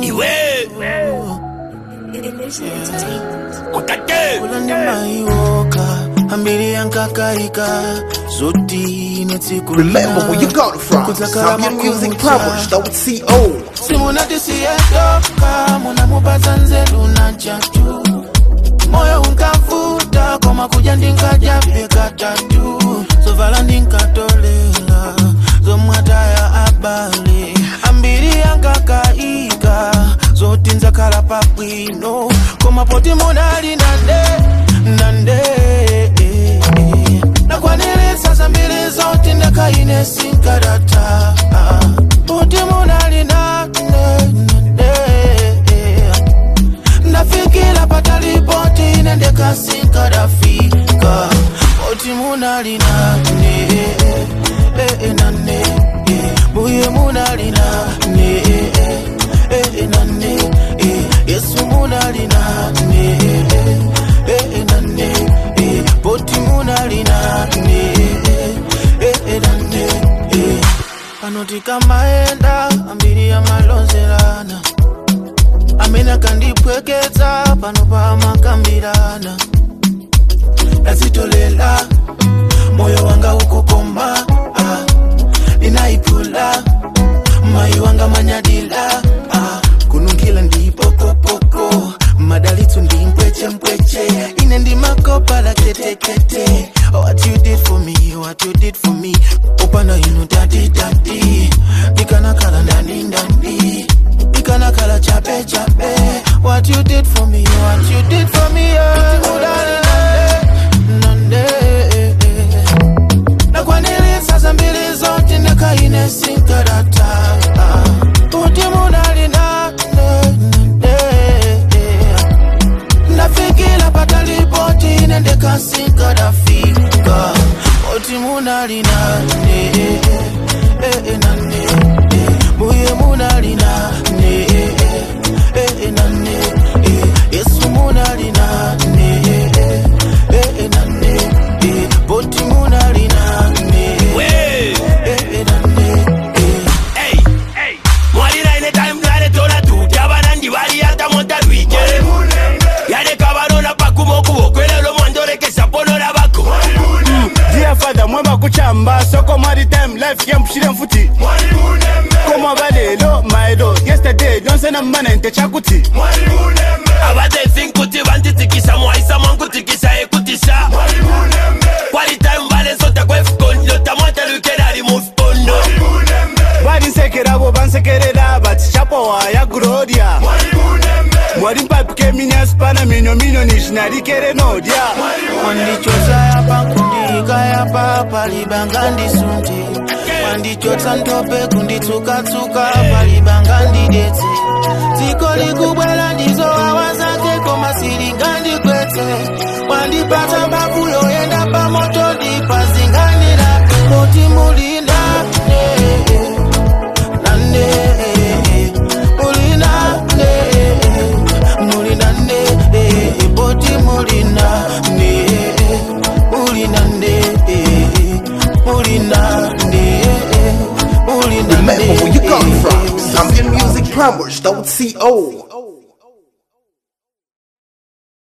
iwe wakate ulanimaiwoka ambiri yankakaika zoti netsiku Remember where you got it from. Zambian Music Plumbers, CO. simunatisiyetoka munamupatsa nzeru na chatu moyo unkavuta koma kuja ndinkajapeka tatu zovala ndinkatolela zomwataya abale ambiri yankakaika zoti nzakhala pabwino koma poti munali nande nande nakwaniritsa zambiri zoti ndakaine sinkarata poti munali nande nande ndafikira patalipoti nendekasinkarafika poti munali nane nane buye munali nane nane yesu munali nane nane poti munali nane nane panoti kamaenda ambiri yamalonzelana amene akandipweketsa pano pamakambirana ndazitolela moyo wanga ukukoma ah, ninaipula mayi wanga manyadila ah, kununkhila ndipokopoko madalitso ndi mpwechempweche ine ndimakopa la ketekete what you did for me what you did for me opana inu dadi dadi ikanakhala ndani ndani ikanakhala chape chape what you did for me what you did for me yeah. Udali nande, nande nakwaniritsa zambiri zoti ndakaine sinkarata kuti munali nane ndafikira patalipoti nendekasinkarafika kuti munali nane nane buye munali nane nane yesu munali nane nane poti munali nane we nane Hey, hey. mwalira ine time ngale tola tuti abalandi baliyata montalwike yaleka balona pakuma okuboko era lwo mwandolekesa ponola bako Dear Father, mwemba kuchamba soko mwari time life yampushire mfuti koma balelo maelo yesterday donsena mmana nte chakuti abatethi nkuti bantitikisa mwaisa mwankutikisa ekutisa kwali time balensota kwefukondo tamwantalwikera ali mu fukondo barinsekerabo bansekerera bati chapowa ya gloria mwari mpapike minyasipana minyo minyo nishinarikere nodya wandichotsa yapa kundika yapa palibanga ndisunte wandichotsa ntope kunditsukatsuka palibanga ndidetse dziko likubwera ndizowawa zake koma silingandikwetse wandipatsa mbavu yoyenda pamoto ndipazinganira poti mulinane nane mulinane mulinane poti mulinane mulinane mulinane mulinane Remember where you got it from. Zambian Music Plumbers, CO.